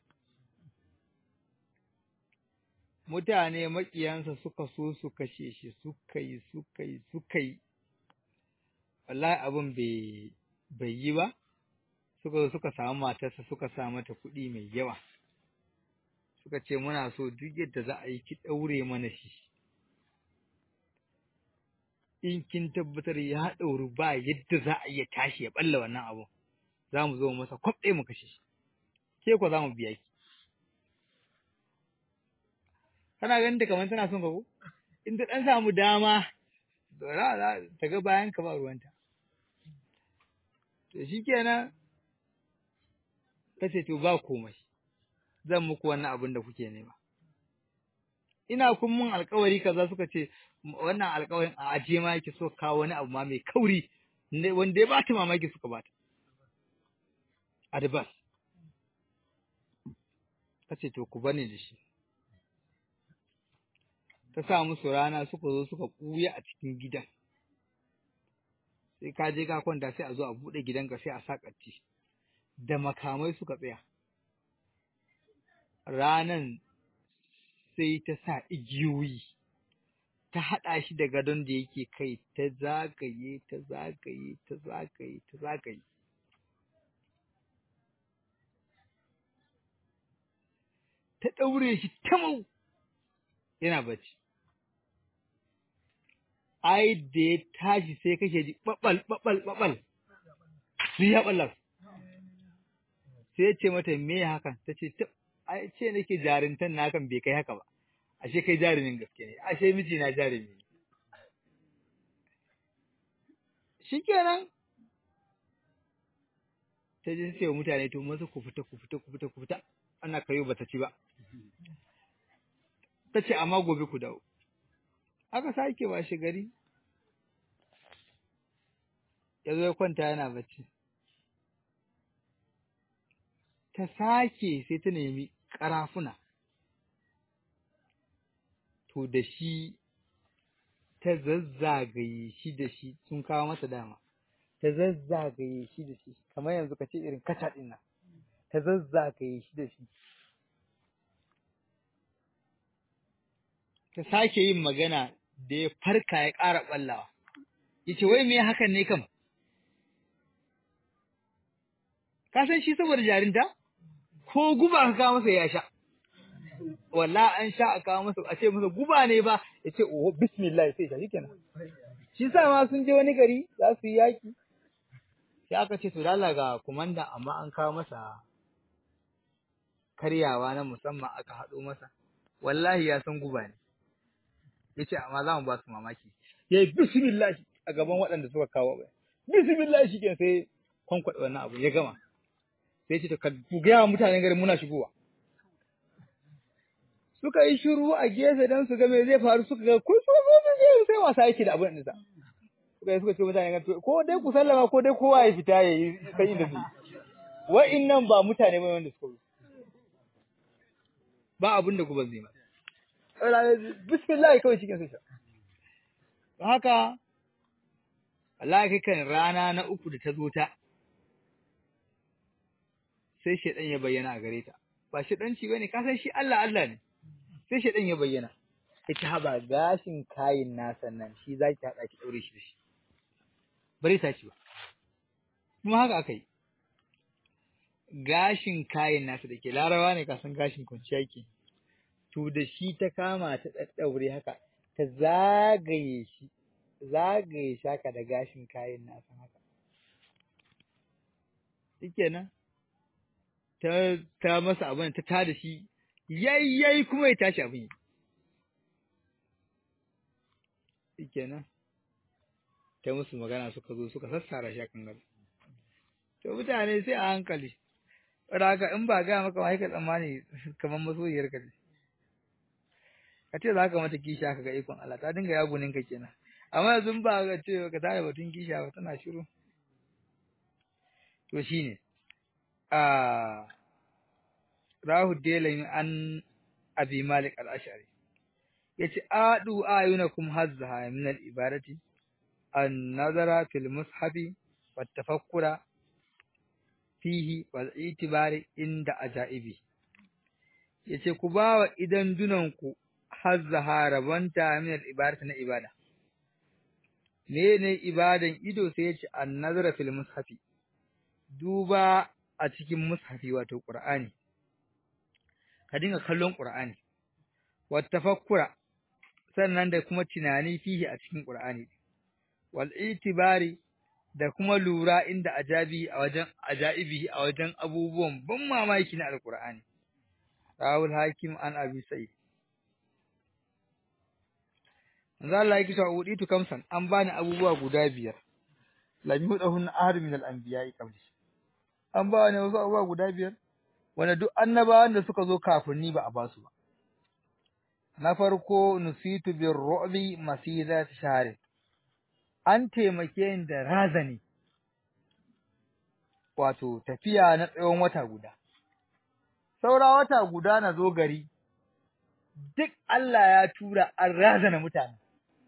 mutane maƙiyansa suka so su kashe shi suka yi suka yi suka yi wallahi abin bai bai yi ba suka zo suka samu matarsa suka sa mata kuɗi mai yawa suka ce muna so duk yadda za a yi ki ɗaure mana shi in kin tabbatar ya ɗauri ba yadda za a iya tashi ya ɓalla wannan abu za mu zo masa kwaf ɗaya mu kashe shi ke ko za mu biya ki kana ganin ta kamar tana son ka ko in ta ɗan samu dama za ta ga bayan ka ba ruwanta to shi kenan ta ce to ba komai zan muku wannan abin da kuke nema ina kun mun alkawari kaza suka ce wannan alkawarin a ajiye ma yake so kawo wani abu ma mai kauri wanda ya bata mamaki suka bata adibas ta ce to ku bani da shi ta sa musu rana suka zo suka ɓuya a cikin gidan sai ka je ka kwanta sai a zo a buɗe gidanka sai a sa ƙarti da makamai suka tsaya ranan sai ta sa igiyoyi ta haɗa shi da gadon da yake kai ta zagaye ta zagaye ta zagaye ta zagaye ta ɗaure shi tamau yana bacci ai da ya tashi sai kake ji ɓaɓal ɓaɓal ɓaɓal su ya ɓallar sai ya ce mata me hakan ta ce ai ce nake jarintan na hakan bai kai haka ba ashe kai jarumin gaske ne ashe miji na jarumi ne shikenan ta je ce wa mutane to maza ku fita ku fita ku fita ku fita ana kayo bata ci ba ta ce amma gobe ku dawo aka sake ba shi gari ya zo ya kwanta yana bacci ta sake sai ta nemi ƙarafuna to da shi ta zazzagaye shi da shi sun kawo masa dama ta zazzagaye shi da shi kamar yanzu ka ce irin kaca ɗin nan ta zazzagaye shi da shi ta sake yin magana da ya farka ya ƙara ɓallawa ya ce wai me hakan ne kam ka san shi saboda jarinta ko guba ka kawo masa ya sha walla an sha a kawo masa a ce masa guba ne ba ya ce oh bismillah sai sha shikenan shi sa ma sun je wani gari za su yi yaki sai aka ce to lalla ga kumanda amma an kawo masa karyawa na musamman aka haɗo masa wallahi ya san guba ne ya ce amma za mu ba su mamaki ya yi bismillah a gaban waɗanda suka kawo bai bismillah shi ke sai kwankwaɗe wannan abu ya gama sai ce to ka gaya wa mutanen garin muna shigowa suka yi shiru a gefe don su ga me zai faru suka ga kun so so sai wasa yake da abin nisa suka yi suka ce mutane ko dai ku sallama ko dai kowa ya fita ya yi san inda zai wa'innan ba mutane ba wanda suka ba abin da ku ban zai ma bismillah kawai cikin sai haka Allah kai kan rana na uku da ta zo ta sai shedan ya bayyana a gare ta ba shedanci bane ka san shi Allah Allah ne sai shedan ya bayyana ita haba gashin kayin nasa nan shi zaki hada ki daure shi da shi bare ta ci ba kuma haka aka yi gashin kayin nasa da ke larawa ne kasan gashin kwanciya ke to da shi ta kama ta ɗaɗɗaure haka ta zagaye shi zagaye shi haka da gashin kayan nasa haka shikenan ta ta masa abin ta tada shi yayyai kuma ya tashi abin shikenan ta musu magana suka zo suka sassara shi akan gaba to mutane sai a hankali haka in ba ga maka wai ka tsammani kamar masoyiyar ka ka ce za ka mata kisha ka ga ikon Allah ta dinga yagunin ka kenan amma yanzu ba ga ce ka tare batun kisha ba tana shiru to shine a rahu delami an abi malik al-ash'ari yace adu ayunakum hazzaha min al-ibadati an-nazara fil mushafi wat tafakkura fihi wal itibari inda ajaibi yace ku bawa idan dunanku hazzaha rabanta min al-ibadati na ibada mene ibadan ido sai yace an-nazara fil mushafi duba a cikin mushafi wato qur'ani ka dinga kallon qur'ani wat tafakkura sannan da kuma tunani fihi a cikin qur'ani wal itibari da kuma lura inda ajabi a wajen ajaibi a wajen abubuwan ban mamaki na alqur'ani rawul hakim an abi sa'id manzo Allah yake cewa uditu kamsan an bani abubuwa guda biyar lam yudahun ahad min al-anbiya'i qabli an bani wasu abubuwa guda biyar wanda duk annabawan da suka zo kafin ni ba a basu ba na farko nusitu bir ru'bi masidat shahri an taimake ni da razani wato tafiya na tsawon wata guda saura wata guda na zo gari duk Allah ya tura an razana mutane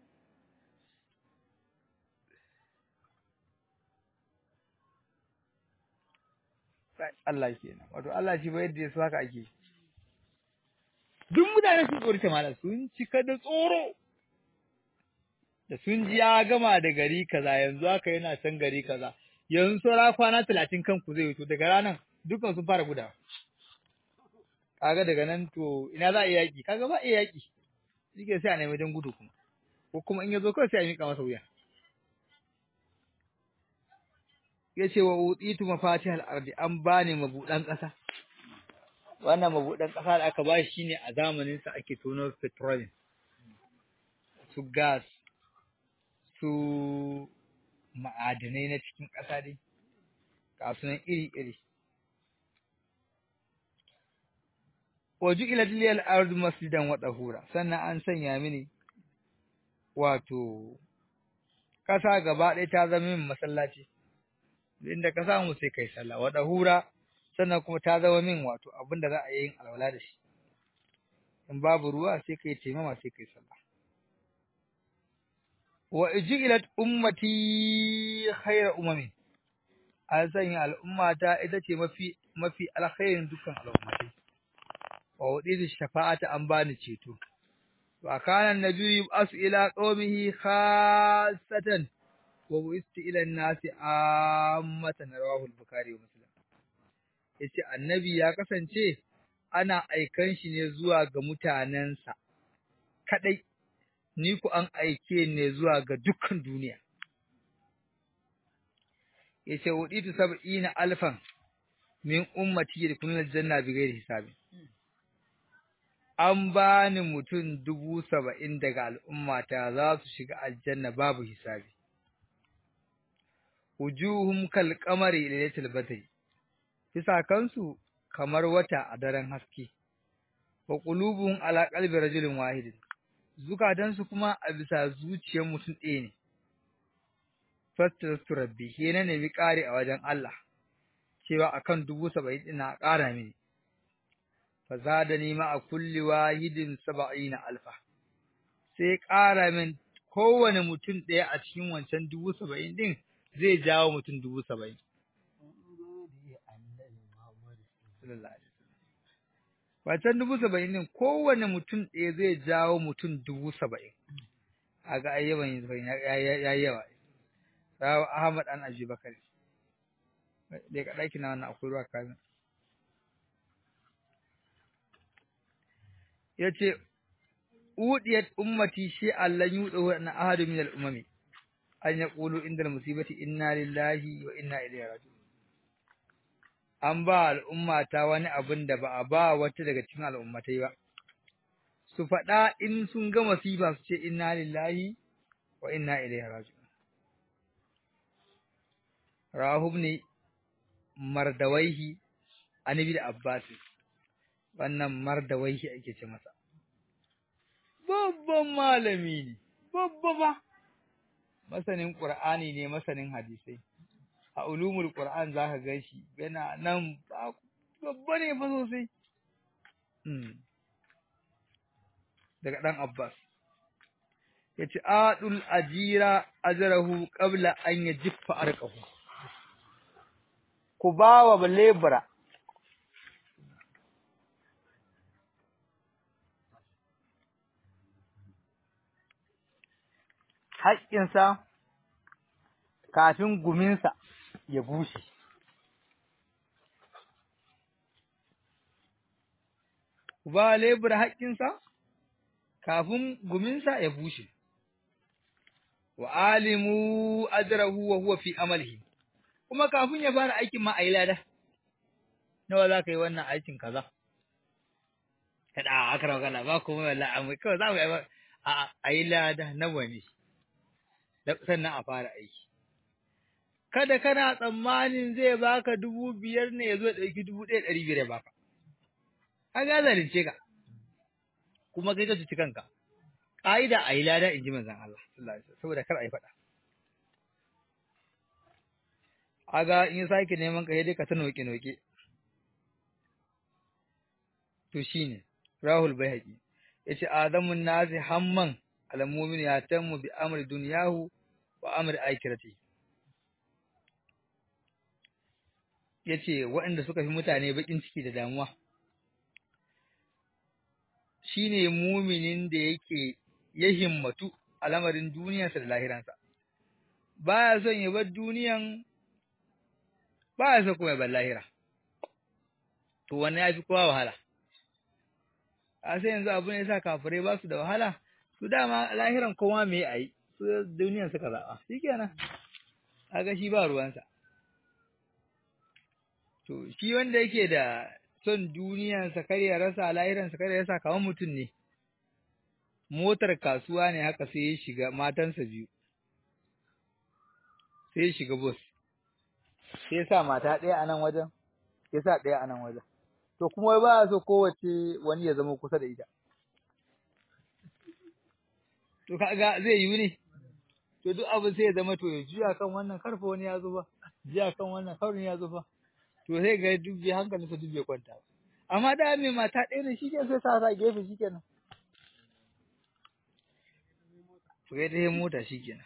Allah kenan wato Allah shi ba yadda ya so haka ake duk mutane sun tsorita malam sun cika da tsoro da sun ji ya gama da gari kaza yanzu haka yana can gari kaza yanzu saura kwana talatin kanku zai wuto daga ranar dukan sun fara gudawa kaga daga nan to ina za a yi yaƙi kaga ba iya yaƙi shike sai a nemi don gudu kuma ko kuma in ya zo kawai sai a miƙa masa wuya ya ce wa utitu mafatihal ardi an bani mabuɗan ƙasa wannan mabuɗan ƙasa da aka ba shi ne a zamanin sa ake tono petroleum su gas su ma'adanai na cikin ƙasa dai ga sunan iri-iri waju ila liyal ardu masjidan wa tahura sannan an sanya mini wato ƙasa gaba ɗaya ta zama min masallaci inda ka samu sai kai sallah wa tahura sannan kuma ta zama min wato abin da za a yi yin alwala da shi in babu ruwa sai kai taimama sai kai sallah wa ijilat ummati khayra umami an sanya al'ummata ita ce mafi mafi alkhairin dukkan al'ummatai wa wuditu shafa'ata an bani ceto wa kana annabiyyu asu ila qaumihi khassatan wa bu'istu ila an-nasi ammatan rawahu al-bukhari wa muslim yace annabi ya kasance ana aikan shi ne zuwa ga mutanensa kadai ni ku an aike ne zuwa ga dukkan duniya yace wuditu sab'ina alfan min ummati yadkhuluna aljanna bighairi hisabin an bani mutum dubu saba'in daga al'ummata za su shiga aljanna babu hisabi wujuhum kal qamari lailatul badri bisa kansu kamar wata a daren haske wa qulubuhum ala qalbi rajulin wahidin zukatansu kuma a bisa zuciyar mutum ɗaya ne fastastu rabbi shi na nemi ƙari a wajen Allah cewa akan dubu saba'in ina ƙara mini fa zadani ma a kulli wahidin saba'ina alfa sai ƙara min kowane mutum ɗaya a cikin wancan dubu saba'in ɗin zai jawo mutum dubu saba'in wancan dubu saba'in ɗin kowane mutum ɗaya zai jawo mutum dubu saba'in a ga ayyaban ya yi yawa rawa Ahmad an Abi Bakar dai ka daki na wannan akwai ruwa kamin yace udiyat ummati shi Allah yudu na ahadu min al-umami an yaqulu inda al-musibati inna lillahi wa inna ilaihi raji'un an ba al'ummata wani abin da ba a ba wata daga cikin al'ummatai ba su faɗa in sun ga masifa su ce inna lillahi wa inna ilaihi raji'un rahub ne mardawaihi anabi da abbas wannan mardawaihi ake ce masa babban malami ne babba ba masanin qur'ani ne masanin hadisai a ulumul qur'an zaka ga shi yana nan babba ne fa sosai daga dan abbas yace adul ajira ajrahu qabla an yajiffa arqahu ku ba wa lebura haƙƙinsa kafin guminsa ya bushe. Ku ba wa lebura haƙƙinsa kafin guminsa ya bushe. Wa alimu ajrahu wa huwa fi amalihi. kuma kafin ya fara aikin ma a yi lada nawa za ka yi wannan aikin kaza kada a aka rawa ba kuma wallahi amma kawai za mu yi a yi lada nawa ne sannan a fara aiki kada kana tsammanin zai baka dubu biyar ne ya zo ɗauki dubu ɗaya ɗari biyar ya baka an ga zalunce ka kuma kai ka cuci kanka ƙa'ida a yi lada in ji manzon Allah sallallahu alaihi wasallam saboda kar a yi faɗa aga in sake neman ka dai ka ta noke noke to shine rahul bayhaqi yace adamun nasi hamman almu'min ya tammu bi amri dunyahu wa amri akhirati yace waɗanda suka fi mutane bakin ciki da damuwa shine muminin da yake ya himmatu al'amarin duniyarsa da lahiransa baya son ya bar duniyan ba ya so kuma ban lahira to wannan ya fi kowa wahala a sai yanzu abu ne sa kafirai ba su da wahala su dama lahiran kowa me a yi su duniyan suka zaɓa shi kenan kaga shi ba ruwansa to shi wanda yake da son duniyansa kar ya rasa lahiransa kar ya rasa kamar mutum ne motar kasuwa ne haka sai ya shiga matansa biyu sai ya shiga bus sai sa mata ɗaya a nan wajen, ya sa ɗaya a nan wajen. To kuma ba a so kowace wani ya zama kusa da ita. To kaga zai yi ne, to duk abin sai ya zama to ya juya kan wannan karfa wani ya zo ba, juya kan wannan kaurin ya zo ba. To sai ga duk bai hankalinsa duk bai kwanta ba. Amma da mai mata ɗaya ne shi ke sai sa sa gefe shi kenan. To ya ta mota shi kenan.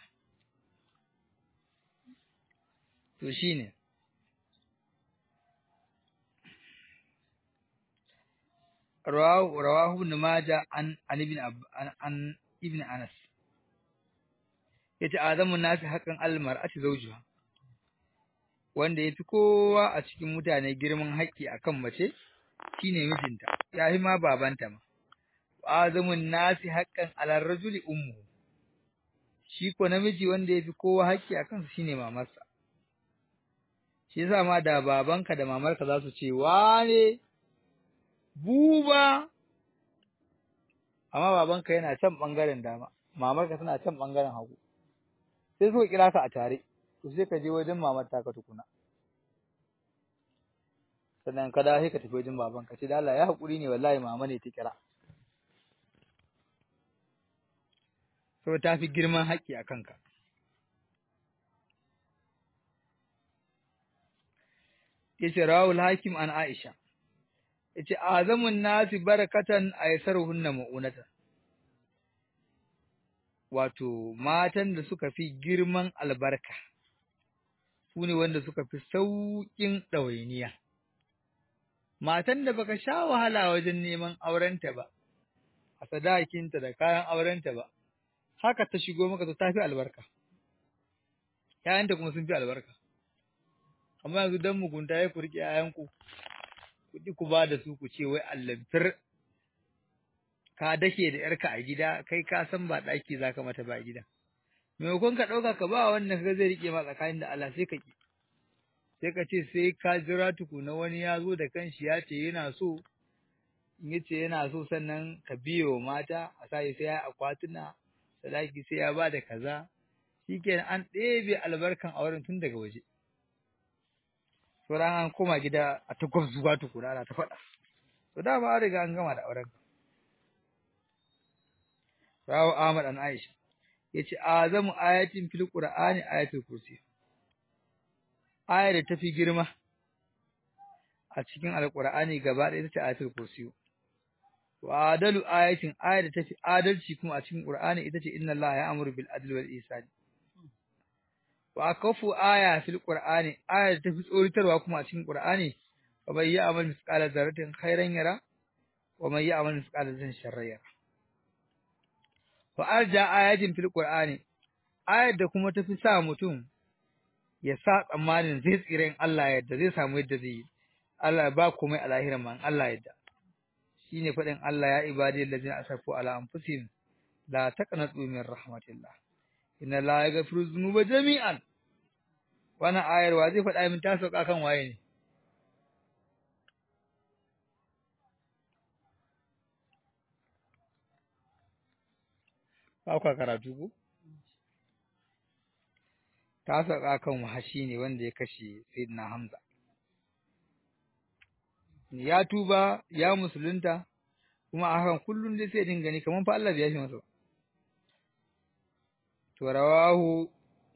to shi ne rawahu ibn majah an an ibn an ibn anas yace azamun nasi haqqan al mar'ati zawjuha wanda yafi kowa a cikin mutane girman haƙƙi akan mace shine mijinta yafi ma babanta ma azamun nasi haqqan ala rajuli ummu shi ko namiji wanda yafi kowa haƙƙi akan su shine mamarsa shi yasa ma da babanka da mamarka za su ce wane buba amma babanka yana can bangaren dama mamarka tana can bangaren hagu sai suka kira ka a tare to sai ka je wajen mamar ta ka tukuna sannan ka dawo sai ka tafi wajen babanka ce da Allah ya haƙuri ne wallahi mama ne ta kira so ta fi girman haƙƙi a kanka yace rawul hakim an aisha yace azamun nasi barakatan aysaruhunna mu'unatan wato matan da suka fi girman albarka su ne wanda suka fi sauƙin ɗawainiya matan da baka sha wahala wajen neman aurenta ba a sadakinta da kayan aurenta ba haka ta shigo maka to ta fi albarka ‘ya'yanta kuma sun fi albarka amma yanzu don mugunta ya kurki ‘ya'yanku kuɗi ku ba da su ku ce wai allantar ka dake da ‘yarka a gida kai ka san ba ɗaki za ka mata ba a gida maimakon ka ɗauka ka ba wannan ka zai riƙe ma tsakanin da Allah sai ka ƙi sai ka ce sai ka jira tukuna wani ya zo da kanshi ya ce yana so in ya ce yana so sannan ka biye wa mata a sa sai ya akwatuna sadaki sai ya ba da kaza shikenan an ɗebe albarkan auren tun daga waje sauran an koma gida a ta gwabzuwa tukuna ana ta faɗa to dama an riga an gama da auren rawu Ahmad an Aisha yace azamu ayatin fil qur'ani ayatul kursi ayar da tafi girma a cikin alqur'ani gaba ɗaya ita ce ayatul kursi wa adalu ayatin ayar da tafi adalci kuma a cikin qur'ani ita ce inna allaha ya'muru bil adli wal ihsani wa kafu aya fil qur'ani ayar da tafi tsoritarwa kuma a cikin qur'ani wa man ya'mal misqala dharratin khairan yara wa man ya'mal misqala dharratin sharran yara wa arja ayatin fil qur'ani ayar da kuma tafi sa mutum ya sa tsammanin zai tsira in Allah yadda zai samu yadda zai yi Allah ba komai a lahiran man Allah yadda shine faɗin Allah ya ibadi allazina asafu ala anfusihim la taqnatu min rahmatillah inna la yaghfiru dhunuba jami'an wannan ayar wa zai faɗa min ta sauka kan waye ne ba kwa karatu ko ta sauka kan wahashi ne wanda ya kashe sayyidina Hamza ya tuba ya musulunta kuma a hakan kullum dai sai dinga ni kaman fa Allah ya shi masa to rawahu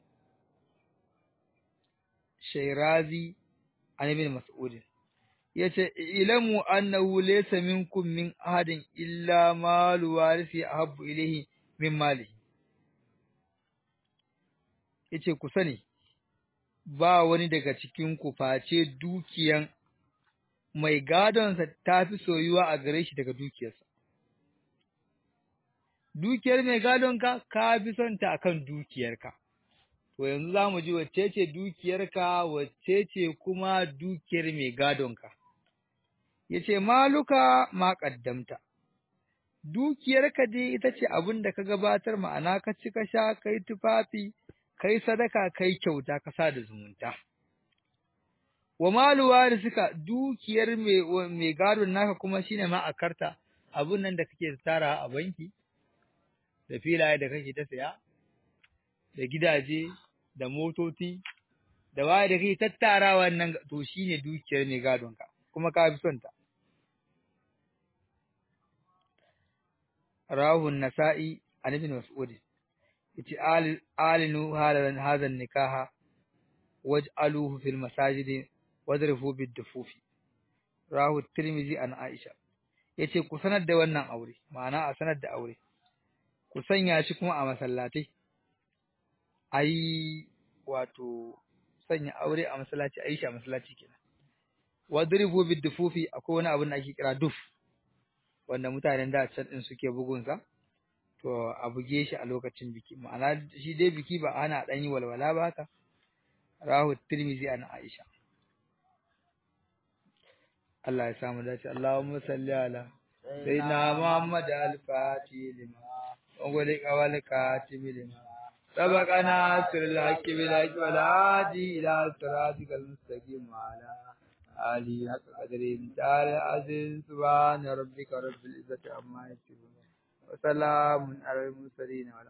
Shairazi an ibn Mas'ud yace ilamu annahu laysa minkum min ahadin illa malu warisi ahabbu ilayhi min malihi yace ku sani ba wani daga cikin ku face dukiyan mai gadonsa ta fi soyuwa a gare shi daga dukiyarsa. Dukiyar mai gadonka ka fi son ta akan dukiyarka. To yanzu za mu ji wacce ce dukiyarka wacce ce kuma dukiyar mai gadonka. Ya ce, Maluka ma ƙaddamta, dukiyarka dai ita ce abin da ka gabatar ma'ana ka ci ka sha, kai tufafi, kai sadaka, kai kyauta, ka sa da zumunta. wa malu suka dukiyar mai gadon naka kuma shine ma a karta abun nan da kake tara a banki da filaye da kake ta saya da gidaje da motoci da waye da kake tattara wannan to shine dukiyar mai gadon ka kuma ka fi son ta rahu nasa'i an ibn mas'ud yace alinu halan hadan nikaha waj'aluhu fil masajidi wadrifu bid-dufufi rahu tirmizi an aisha yace ku sanar da wannan aure ma'ana a sanar da aure ku sanya shi kuma a masallatai ai wato sanya aure a masallaci ayi shi a masallaci kenan wadrifu bid-dufufi akwai wani abin da ake kira duf wanda mutanen da can din suke bugun sa to a buge shi a lokacin biki ma'ana shi dai biki ba ana dan yi walwala ba haka rahu tirmizi an aisha Allah ya samu dace Allahumma salli ala sayyidina Muhammad al-Fatih lima wa qul qawlaka tibilima sabaqana sirrul haqqi bil haqqi wal hadi ila siratikal mustaqim wa ala ali haqqa qadri ta'ala aziz subhana rabbika rabbil izzati amma yasifun wa salamun alal mursalin